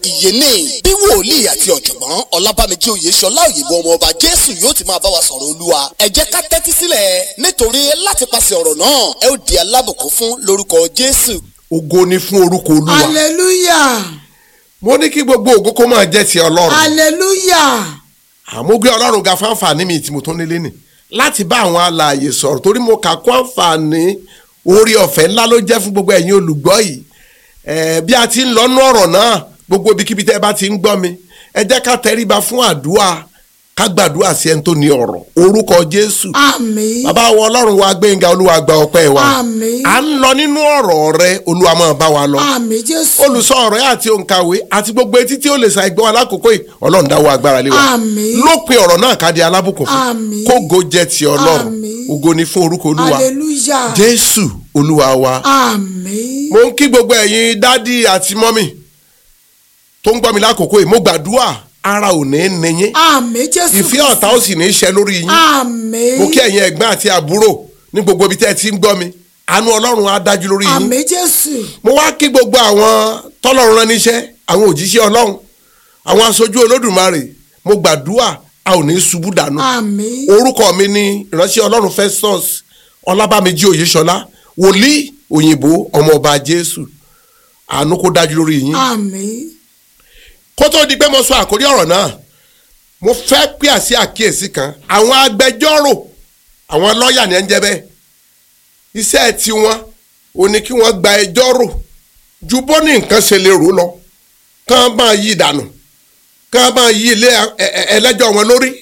ìyè ní bí wòlíì àti ọ̀jọ̀gbọ́n ọlábàmíjì oyèṣọlá òyìnbó ọmọ ọba jésù yóò ti máa bá wa sọ̀rọ̀ olúwa ẹ jẹ́ ká tẹ́tí sílẹ̀ nítorí láti pàṣẹ ọ̀rọ̀ náà ẹ ó di alábùkún fún lórúkọ jésù. ògo ni fún orúkọ olúwa hallelujah mo ní kí gbogbo ògo kó máa jẹ́ ti ọlọ́run hallelujah àmọ́ gbé ọlọ́run ga fún àǹfààní mi tí mo tún nílé nì láti bá àwọn alààyè sọ̀rọ̀ torí mo kà kó àǹfààní orí ọ̀fẹ́ ńlá ló jẹ́ fún gbogbo ẹ̀yin olùgbọ́ yìí Eh, bí a ti ń lọ́nú ọ̀rọ̀ náà gbogbo ibikíbi tẹ́ ẹ bá ti ń gbọ́ mi ẹ jẹ́ ká tẹríba fún àdúrà ká gbàdúrà sí ẹni tó ní ọ̀rọ̀ orúkọ jésù àmín bàbá wa ọlọ́run wa gbẹ̀ngà olúwa gba ọpẹ́ wa Àmín. à ń lọ nínú ọ̀rọ̀ rẹ olúwa máa bá wa lọ àmín jésù olùsọ ọ̀rọ̀ yẹn àti òǹkàwé àti gbogbo etí tí ó lè sa ìgbọ́ wa lákòókò yìí ọlọ́run dáwọ́ agbára lé wa Àmín. lópin ọ̀rọ̀ náà ká di alábùkún fún Àmín. kógo jẹ́ ti ọlọ́run Àmín. ògo ni fún orúkọ olúwa hallelujah jésù olúwa wa àmín mo ń kí gbogbo ẹ̀yin dádì àti mọ́mì tó ń gbọ́ mi lákòókò yìí mo gbàdúrà ara ò ní ní yín àmín jésù ìfẹ́ ọ̀tá ó sì ní í ṣẹ lórí yín àmín mo kí ẹ̀yin ẹ̀gbọ́n àti àbúrò ní gbogbo ibi tẹ́ ẹ ti ń gbọ́ mi àánú ọlọ́run á dájú lórí yín àmín jésù mo wá kí gbogbo àwọn tọ́lọ́run rán níṣẹ́ àwọn òjíṣẹ́ ọlọ́run àwọn aṣojú olódùmarè mo gbàdúrà a ò ní ṣubú dànù àmín orúkọ mi ni ìránṣẹ́ ọlọ́run festus ọlábàmíjì oyèṣọlá wòlíì òyìnbó ọmọọba jésù àánú kó dájú lórí yín àmín kó tó di pé mo sọ àkórí ọ̀rọ̀ náà mo fẹ́ pè á sí àkíyèsí kan àwọn agbẹjọ́rò àwọn lọ́ọ̀yà ní ẹ̀ ń jẹ́ bẹ́ẹ̀ iṣẹ́ tiwọn ò ní kí wọ́n gba ẹjọ́ rò ju bó ní nǹkan ṣe lè rò lọ kán máa yí ìdànù kán máa yí ilé ẹ- ẹ- ẹlẹ́jọ́ wọn lórí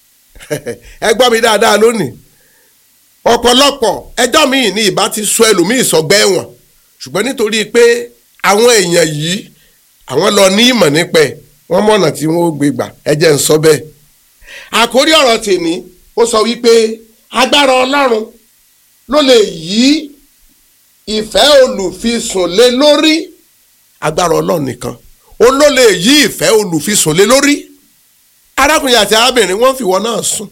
ẹ gbọ́ mi dáadáa lónìí ọ̀pọ̀lọpọ̀ ẹjọ́ míì ní ìbá ti sọ ẹlòmíì sọgbẹ́ ẹ̀wọ̀n ṣùgbọ́n nítorí pé àwọn èèyàn yìí àwọn lọ ní ìmọ̀ nípa ẹ̀ wọ́n mọ̀nà tí wọ́n ó gbé gbà ẹ jẹ́ ń sọ bẹ́ẹ̀. àkórí ọ̀rọ̀ tèmi ó sọ wípé agbára ọlọ́run ló lè yí ìfẹ́ olùfisùn lé lórí agbára ọlọ́run nìkan ó ló lè yí ìfẹ́ olùfisùn lé lórí arákùnrin àti arábìnrin wọ́n fi wọ́n náà sùn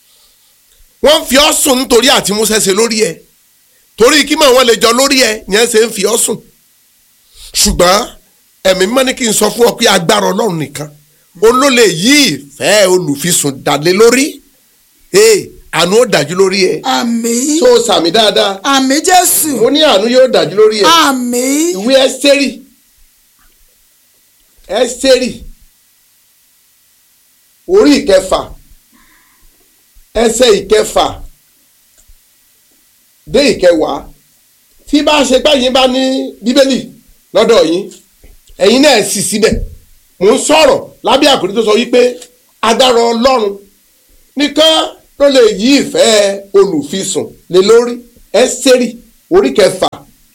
wọ́n fi ọ́ sùn nítorí àti músẹ́sẹ́ lórí ẹ̀ torí kí mọ̀ wọ́n lè jọ lórí ẹ̀ ni ẹ̀ ṣe ń fi ọ́ sùn ṣùgbọ́n ẹ̀mí mọ́ ní kí n sọ fún ọ pé agbára ọlọ́run nìkan ó ló lè yí ìfẹ́ olùfisùn dàlé lórí ee àánú ó dájú lórí ẹ̀ àmín tó sàmì dáadáa àmín jésù mo ní àánú yóò dájú lórí ẹ̀ àmín ìwé ẹ́sítérì ẹ́sítérì orí ìkẹfà ẹsẹ̀ ìkẹfà dé ìkẹwàá tí bá ṣe pé yín bá ní bíbélì lọ́dọ̀ yín ẹ̀yin náà sì síbẹ̀ mò ń sọ̀rọ̀ lábẹ́ àkòrí tó sọ wípé agbára ọlọ́run nìkan ló lè yí ìfẹ́ olùfisùn lé lórí ẹ́sítérì orí kẹfà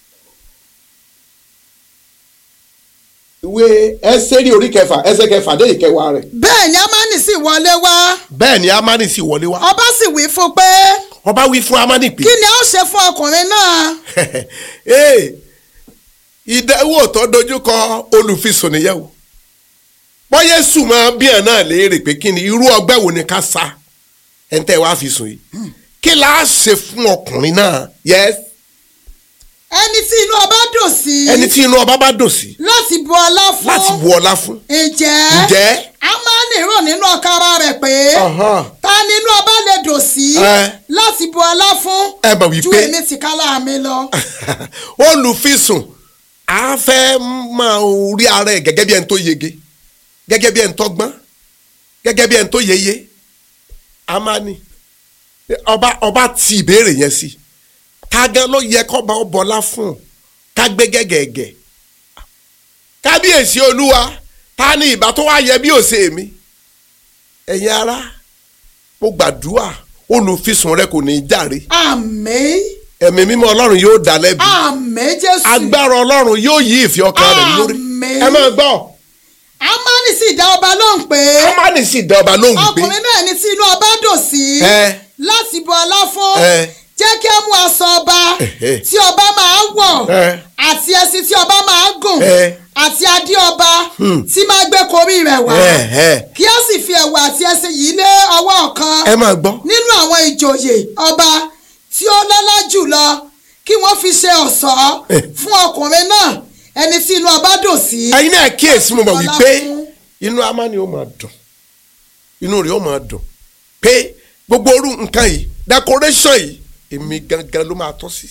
ìwé ẹsẹ̀rì orí kẹfà ẹsẹ̀ kẹfà dé ìkẹwàá rẹ̀. bẹ́ẹ̀ ni amani sì wọlé wá bẹ́ẹ̀ ni amani sì wọlé wá. ọba sì wí fún pé ọba wí fún amani pé. kí ni a ó ṣe fún ọkùnrin náà ee ìdánwò tó dojúkọ olùfisùn nìyẹn o bọ́yẹ̀ sùnmọ́ bí ẹ̀ náà léèrè pé kí ni irú ọgbẹ́ wo ni ká sa ẹ̀ ń tẹ́ wá fi sùn yìí kí la á ṣe fún ọkùnrin náà yes ẹni tí inú ọba dùn sí ẹni tí inú ọba bá dùn sí láti bu ọlá fún láti bu ọlá fún ǹjẹ́ ǹjẹ́ amani rò nínú ọkàn ara rẹ̀ pé ọ̀hán, ta ni inú ọba lè dùn sí Ẹ. láti bu ọlá fún ẹ mọ̀ ju wípé èmi tìkálà mi lọ. olùfisùn a fẹ́ máa rí ara ẹ̀ gẹ́gẹ́ bí ẹni tó yege gẹ́gẹ́ bí ẹni tó gbọ́n gẹ́gẹ́ bí ẹni tó yeye a máa ní ọba ọba ti ìbéèrè yẹn sí ká gan ló yẹ kọ́ba ọ bọlá fún un ká gbé gẹ́gẹ́gẹ́ kábíyèsí olúwa ta ni ìbá tó wá yẹ bí òsè mi ẹ̀yin ara mo gbàdúrà olùfisùn rẹ kò ní í jàre àmín ẹ̀mí mímọ́ ọlọ́run yóò dá lẹ́bi àmín jésù agbára ọlọ́run yóò yí ìfẹ́ ọkàn rẹ̀ lórí Àmín. ẹ máa gbọ́ amani sì dá ọba lóhùn pé amani sì dá ọba lóhùn pé ọkùnrin náà ní tí inú ọba dùn sí ẹ láti bu ọlá fún ẹ jẹ́ kí ẹ mú aṣọ ọba Ẹ̀hẹ́. tí ọba máa wọ̀ ẹ àti ẹṣin tí ọba máa gùn ẹ àti adé ọba tí máa gbé korí rẹ̀ wá ẹ ẹ kí ó sì fi ẹ̀wù àti ẹṣin yìí lé ọwọ́ ọ̀kan ẹ máa gbọ́ nínú àwọn ìjòyè ọba tí ó lọ́lá jùlọ kí wọ́n fi ṣe ọ̀ṣọ́ Eh. fún ọkùnrin náà ẹni tí inú ọba dùn sí. ẹ̀yin náà kíyèsí mo mọ̀ Ọlá wípé fún. inú amáni ó máa dùn inú rẹ̀ ó máa dùn pé gbogbo orú nǹkan yìí decoration yìí èmi gangan ló máa tọ́ sí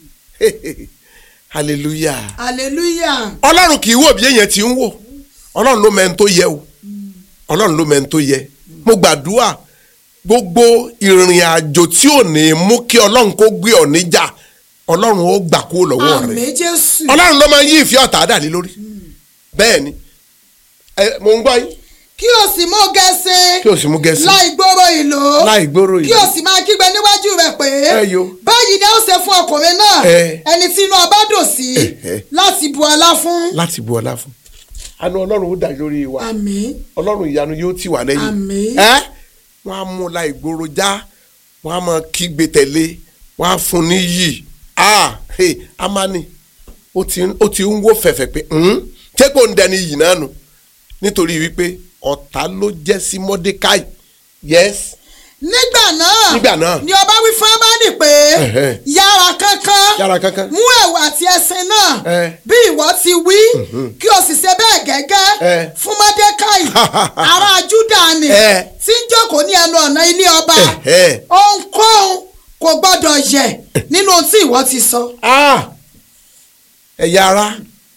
hallelujah hallelujah. ọlọ́run kì í wò bí èèyàn ti ń wò ọlọ́run ló mẹ́ni tó yẹ o ọlọ́run ló mẹ́ni tó yẹ mo gbàdúrà gbogbo ìrìn àjò tí ò ní mú kí ọlọ́run kó gbé ọ níjà ọlọ́run ó gbà kúrò lọ́wọ́ rẹ̀ àmín jésù. ọlọ́run ló máa ń yí ìfẹ́ ọ̀tá dà lé lórí bẹ́ẹ̀ ni ẹ mò ń gbọ́ yín kí o sì mú gẹ̀ẹ́sẹ̀. kí o sì mú gẹ̀ẹ́sì láì gbòòrò ìlú. láì gbòòrò kí yìí o sì máa kígbe níwájú rẹ̀ pé. Ẹ yo. báyìí ni a ó ṣe fún ọkùnrin náà. Ẹ. ẹni tí inú ọba dùn sí. Ẹ, ẹ. láti bu ọlá fún. láti bu ọlá fún àánú ọlọ́run ó dà lórí wa àmín. ọlọ́run ìyanu yóò tì wá lẹ́yìn Àmín. ẹ́ wọ́n á mú láì gbòòrò já wọ́n á máa kígbe tẹ̀lé wọ́n á fún ní yìí ah hey amani ó ti ń- ó ti ń wó fẹ̀fẹ̀ pé "Hmm, ṣé kò ń dẹni yìí náà nù nítorí wípé ọ̀tá ló jẹ́ sí mọ́dékáì yes nígbà náà. Nígbà náà. ni ọba wí fún amani pé. Ẹ̀hẹ́. yára kánkán. yára kankan mú ẹ̀wù àti ẹṣin náà. Ẹ. bí ìwọ ti wí. kí o sì ṣe bẹ́ẹ̀ Ẹ. gẹ́gẹ́. fún mọ́dékáì. ará júdà ni. Ẹ. tí ń jókòó ní ẹnu ọ̀nà ilé ọba. Ẹ̀hẹ́. ohunkóhun kò gbọ́dọ̀ yẹ̀ nínú ohun tí ìwọ ti sọ. Ah! ẹ̀yà ara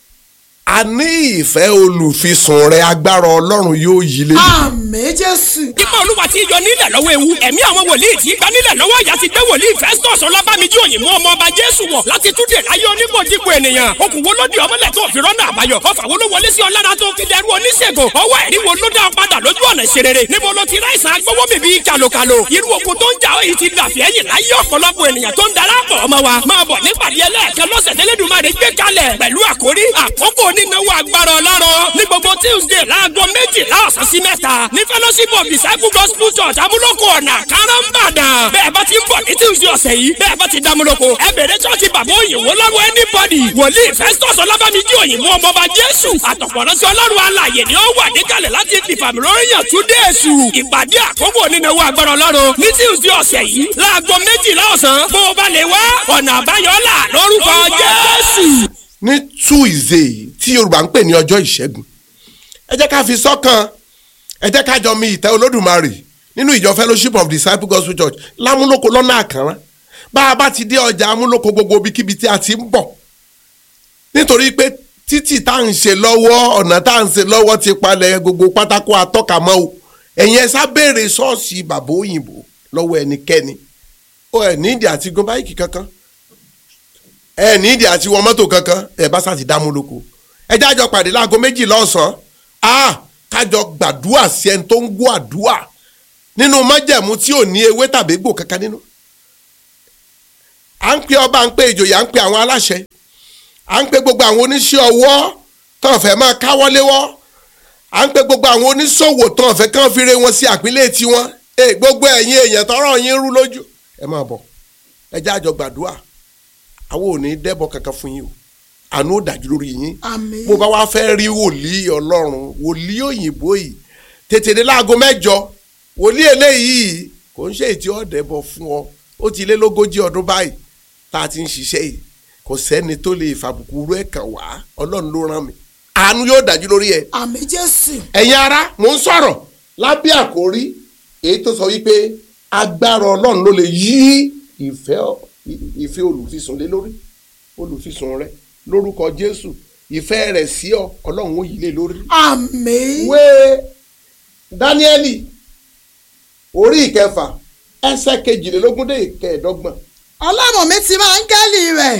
a ní ìfẹ́ olùfisùn rẹ agbára ọlọ́run yóò yí lé àmín jésù. ipa olúwa ti yọ nílẹ̀ lọ́wọ́ ewu ẹ̀mí àwọn wòlíì tí gba nílẹ̀ lọ́wọ́ ìyá ti gbé wòlíì festus ọlábàmíjì òyìnbó ọmọ ọba jésù wọ̀ láti túnde láyé onímọ̀dípò ènìyàn okùn wo ló di ọmọlẹ̀ tó fi rọ́nà àbáyọ ọfà wo ló wọlé sí ọlára tó fi dẹrú oníṣègùn ọwọ́ ẹ̀rí wo ló dá ọ padà lójú ọ̀nà ìṣerere níbo ló ti ráìsàn agbówó bìbí kàlòkàlò irú okun tó ń jà ó yìí ti dàfẹ́ ẹ̀yìn láyé ọ̀pọ̀lọpọ̀ ènìyàn tó ń darapọ̀ ọmọ wa máa bọ̀ nípàdé ẹlẹ́ẹ̀kan lọ́sẹ̀ tẹ́lẹ̀dùmarè gbé kalẹ̀ pẹ̀lú àkórí àkókò onínáwó agbára ọlọ́rọ̀ ní gbogbo tuesday láago méjìlá ọ̀sán sí mẹ́ta ní fellowship of disciple gospel church amúlòkọ ọ̀nà káràmbàdàn bẹ́ẹ̀ bá ti ń bọ̀ ní tuesday ọ̀sẹ̀ yìí bẹ́ẹ̀ bá ti dámúlòkọ ẹ bẹ̀rẹ̀ chọ́ọ̀chì bàbá òyìnbó lọ́wọ́ anybody wòlíì festus ọlábàmíjì òyìnbó ọmọọba jésù àtọ̀pọ̀rọ̀sí ọlọ́run alàyè ni ó wà níkàlẹ̀ láti fìfàmì lóríyàn tún dé èṣù ìpàdé àkókò onínáwó agbára ọlọ́run ní tuesday ọ̀sẹ̀ yìí láago méjìlá ọ̀sán bó o bá lè wá ọ̀nà àbáyọ là lórúkọ jésù. ní tuesday tí yorùbá ń pè ní ọjọ́ ìṣẹ́gun ẹ jẹ́ ká fi sọ́kàn ẹ jẹ́ ká jọ mi ìtẹ́ olódùmarè nínú ìjọ fellowship of disciple gospel church lámúlòkó lọ́nà àkànrán bá a bá ti dé ọjà amúlòkó gbogbo ibikíbi tí a ti ń bọ̀ nítorí pé títì tá à ń ṣe lọ́wọ́ ọ̀nà tá à ń ṣe lọ́wọ́ ti palẹ̀ gbogbo pátákó atọ́ka mọ́ o ẹ̀yin ẹ sá béèrè ṣọ́ọ̀ṣì bàbá òyìnbó lọ́wọ́ ẹnikẹ́ni ó ẹ̀ nídìí àti gun báyìí kankan ẹ nídìí àti wọ mọ́tò kankan ẹ bá sá ti dá mú lóko ẹ jájọ pàdé láago méjì lọ́sàn-án a kájọ gbàdúrà sí ẹni tó ń gbọ́ àdúrà nínú májẹ̀mú tí ò ní ewé tàbí egbò kankan nínú. à ń pe ọba à ń pe ìjòyè à ń pe àwọn aláṣẹ à ń pe gbogbo àwọn oníṣẹ́ ọwọ́ tán fẹ́ máa káwọ́ léwọ́ à ń pe gbogbo àwọn oníṣòwò tán fẹ́ kán fi re wọn sí àpínlẹ̀ tiwọn ẹ gbogbo ẹ̀yin èèyàn tọrọ yín rú lójú ẹ máa bọ̀ ẹ jájọ gbàdúrà àwọn ò ní dẹ́bọ̀ kankan fún yín o àánú ò dájú lórí yín àmín. bó bá wá fẹ́ rí wòlíì ọlọ́run wòlíì òyìnbó yìí tètè dé láago mẹ́jọ wòlíì eléyìí kò ń ṣe ètí ọ̀dẹ́bọ̀ fún ọ ó ti lé lógójì ọdún báyìí tá a ti ń ṣiṣẹ́ yìí kò sẹ́ni tó lè fàbùkù rú ẹ̀ kàn wá ọlọ́run ló rán mi àánú yóò dájú lórí ẹ̀ àmín jésù. ẹ̀yin ara mò ń sọ̀rọ̀ lábẹ́ àkórí èyí tó sọ wípé agbára ọlọ́run ló lè yí ìfẹ́ ìfẹ́ olùfisùn lé lórí olùfisùn rẹ lórúkọ jésù ìfẹ́ rẹ̀ sí ọ ọlọ́run ó yí lé lórí. àmín. ìwé dáníẹ́lì orí ìkẹfà ẹsẹ̀ kejìlélógún dé ìkẹẹ̀dọ́gbọ̀n ọlọ́run mi ti máa ń gẹ́lì rẹ̀.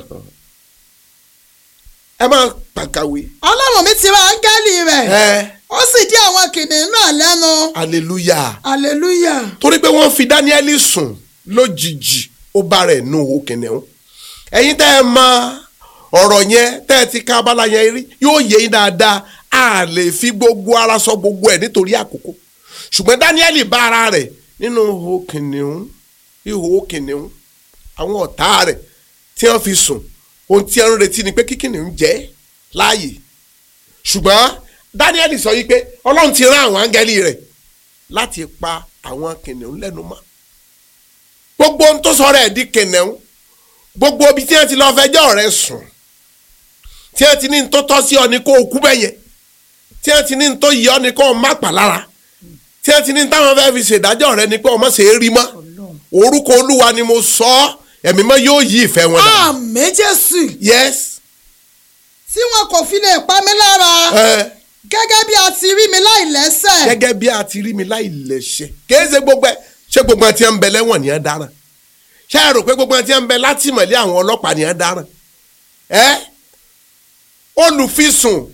ẹ máa pàkàwé. ọlọ́run mi ti máa ń gẹ́lì rẹ̀. ẹ ó sì dí àwọn kìnìún náà lẹ́nu. hallelujah hallelujah. torí pé wọ́n fi dáníẹ́lì sùn lójijì ó bá rẹ̀ nù owó kìnìún ẹ̀yin tẹ́ ẹ mọ ọ̀rọ̀ yẹn tẹ́ ẹ ti ká abala yẹn rí yóò yé yín dáadáa a lè fi gbogbo ara sọ gbogbo ẹ̀ nítorí àkókò ṣùgbọ́n dáníẹ́lì bá ara rẹ̀ nínú ihò kìnìún ihò kìnìún àwọn ọ̀tá rẹ̀ tí wọ́n fi sùn ohun tí wọ́n ń retí ni pé kí kìnìún jẹ́ láàyè ṣùgbọ́n dáníẹ́lì sọ yìí pé ọlọ́run ti rán àwọn áńgẹ́lì rẹ̀ láti pa àwọn kìnìún lẹ́nu mọ́ gbogbo ohun tó sọ rẹ̀ di kìnìún gbogbo ibi tí wọ́n ti lọ fẹjọ́ rẹ̀ sùn tí wọ́n ti ní tó tọ́ sí ọ ní kó o kú bẹ́yẹn tí wọ́n ti ní tó yẹ ọ ní kó o má pa lára tí wọ́n ti ní táwọn fẹ́ fi ṣèdájọ́ rẹ ní pé ọmọ ṣe é rí mọ́ orúkọ olúwa ni mo sọ ọ́ ẹ̀mí mọ́ yóò yí ìfẹ́ wọn dà àmì jésù yes tí wọn kò fi lè pa mí lára ẹ gẹ́gẹ́ bí a ti rí mi láì lẹ́sẹ̀ gẹ́gẹ́ bí a ti rí mi láì lẹ́sẹ̀ kìí ṣe gbogbo ẹ ṣé gbogbo ẹ ti ń bẹ lẹ́wọ̀n ni ẹ dáràn ṣé ẹ rò pé gbogbo ẹ ti ń bẹ látìmọ́lé àwọn ọlọ́pàá ni ẹ dáràn ẹ olùfisùn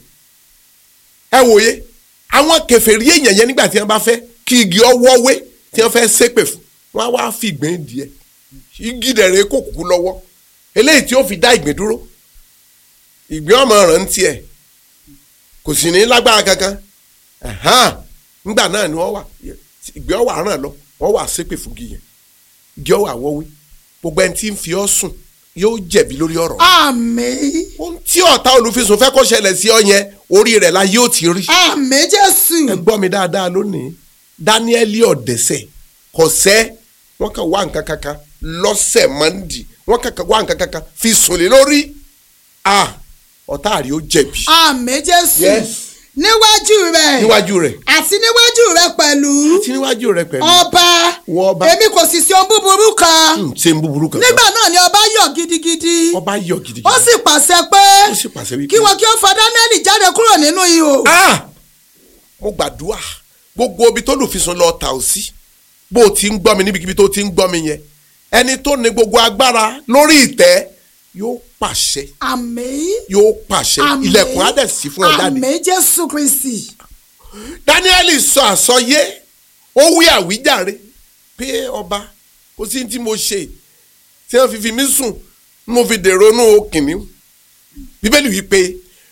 ẹ wòye àwọn kèfèrí èèyàn yẹn nígbà tí wọ́n bá fẹ́ kí igi ọwọ́ wé tí wọ́n fẹ́ ṣépè fún wọ́n á wá fi ìgbín díẹ̀ igi dẹ̀rẹ̀ kò kúkú lọ́wọ́ eléyìí tí ó fi dá ìgbín dúró ìgbín ọmọ rẹ̀ ń tiẹ̀ kò sì ní lágbára kankan ẹ̀hán nígbà náà ni wọ́n wà ìgbé ọ̀wà ràn lọ wọ́n wà ṣépè fún igi yẹn igi ọ̀wà wọ́wé gbogbo ẹni tí ń fi ọ́ sùn yóò jẹ̀bi lórí ọ̀rọ̀ àmì ohun tí ọ̀tá olùfisùn fẹ́ kó ṣẹlẹ̀ sí ọ yẹn orí rẹ̀ la yóò ti rí àmì jésù ẹ gbọ́ mi dáadáa lónìí dáníẹ́lì ọ̀dẹ́sẹ̀ kọ̀sẹ́ wọ́n kàn wá nǹkan kankan lọ́sẹ̀ mọ́ndì wọ́n kàn wá nǹkan kankan fi sùn lé lórí ah ọ̀tá rí ó jẹ̀bi àmì jésù Yes. níwájú rẹ̀ níwájú rẹ̀ àti níwájú rẹ̀ pẹ̀lú àti níwájú rẹ̀ pẹ̀lú ọba Wọ ọba. èmi kò sì sí ohun búburú kan Hmm, ṣe ń búburú kankan nígbà náà ni ọba yọ̀ gidigidi ọba yọ gidigidi ó sì pàṣẹ pé ó sì pàṣẹ wípé kí wọn kí ó fa dáníẹ́lì jáde kúrò nínú ihò ah mo gbàdúrà gbogbo ibi tó lùfisùn lọ tà ó sí bó o ti ń gbọ́ mi níbikíbi tó ti ń gbọ́ mi yẹn ẹni tó ní gbogbo agbára lórí ìtẹ́ yóò pàṣẹ àmì yóò pàṣẹ àmì ilẹ̀kùn á dẹ̀ sí fún ọ jáde àmì jésù kristi dáníẹ́lì sọ àsọyé ó wí àwíjàre pé ọba kò sí tí mo ṣe tí wọ́n fi fi mí sùn mo fi dèrò inú kìnìún bíbélì wí pé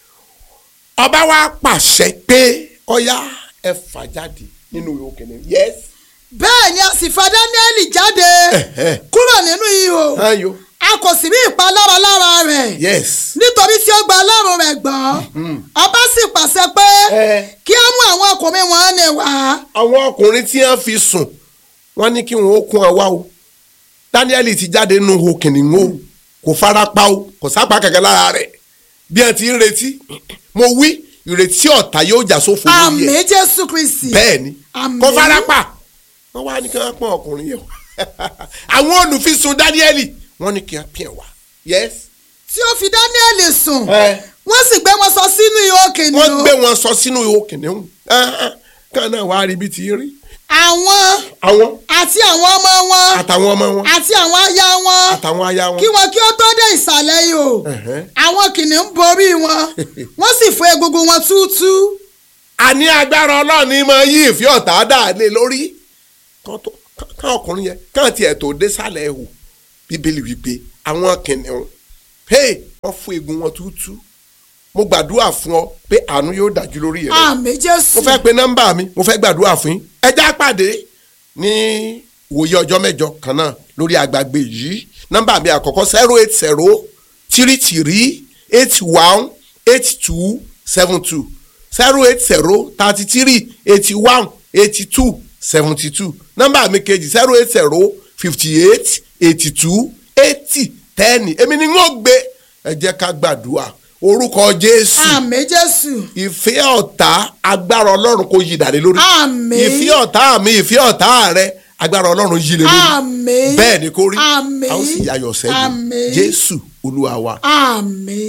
ọba wa pàṣẹ pé ọyá ẹ fà jáde nínú ihò kìnìún yes bẹ́ẹ̀ ni a sì fa dáníẹ́lì jáde Ẹ̀hẹ́. kúrò nínú ihò ayo a kò sì rí ìpalára lára rẹ̀ yes nítorí tí ó gba ọlọ́run rẹ̀ gbọ́ ọba sì pàṣẹ pé Ẹ. kí á mú àwọn ọkùnrin wọn ní wá àwọn ọkùnrin tí wọ́n fi sùn wọ́n ní kí wọ́n ó kún ọ wá o dáníẹ́lì ti jáde nínú ihò kìnìún o kò fara pa o kò sápá kankan lára rẹ̀ bí wọ́n ti ń retí mo wí ìrètí ọ̀tá yóò jà sófo lórí àmì ẹ̀ jésù kristi bẹ́ẹ̀ ni Àmín. kò fara pa wọ́n wá ní kí wọ́n pọ́n ọkùnrin yẹn wá àwọn olùfisùn dáníẹ́lì wọ́n ní kí wọ́n pín ẹ̀ wá yes tí ó fi dáníẹ́lì sùn Ẹ. wọ́n sì gbé wọn sọ sínú ihò wọ́n kìnìún gbé wọn sọ sínú ihò kìnìún kan náà wàá rí bí ti rí àwọn àwọn àti àwọn ọmọ wọn àtàwọn ọmọ wọn àti àwọn aya wọn àtàwọn aya wọn kí wọn kí ó tó dé ìsàlẹ̀ ihò Ẹ̀hẹ́. àwọn kìnìún borí wọn wọ́n sì fọ́ egungun wọn túútú àní agbára ọlọ́run ní máa yí ìfẹ́ ọ̀tá dà lé lórí kán tó- kán- kán ọkùnrin yẹn kán tiẹ̀ tó dé sálẹ̀ ẹ̀hò bíbélì wípé àwọn kìnìún hey wọ́n fún egun wọn túútú mo gbàdúrà fún ọ pé àánú yóò dájú lórí rẹ àmì jésù mo fẹ́ pe nọ́mbà mi mo fẹ́ gbàdúrà fún yín ẹ já pàdé ní ìwòye ọjọ́ mẹ́jọ kan náà lórí àgbàgbé yìí nọ́mbà mi àkọ́kọ́ zero eight zero three three eight one eight two seven two zero eight zero thirty three eighty one eighty two seventy two nọ́mbà mi kejì zero eight zero fifty eight eighty two eighty ten èmi ni n ó gbé ẹ jẹ́ ká gbàdúrà orúkọ Jésù àmì jésù ìfẹ́ ọ̀tá agbára ọlọ́run kò yí dàrí lórí. Àmín. ìfẹ́ ọ̀tá mi ìfẹ́ ọ̀tá rẹ agbára ọlọ́run yí lé lórí. Àmín. bẹ́ẹ̀ ni kò rí. Àmín. a ó sì yayọ̀ sẹ́gun. Àmín. jésù olúwa wa. àmì.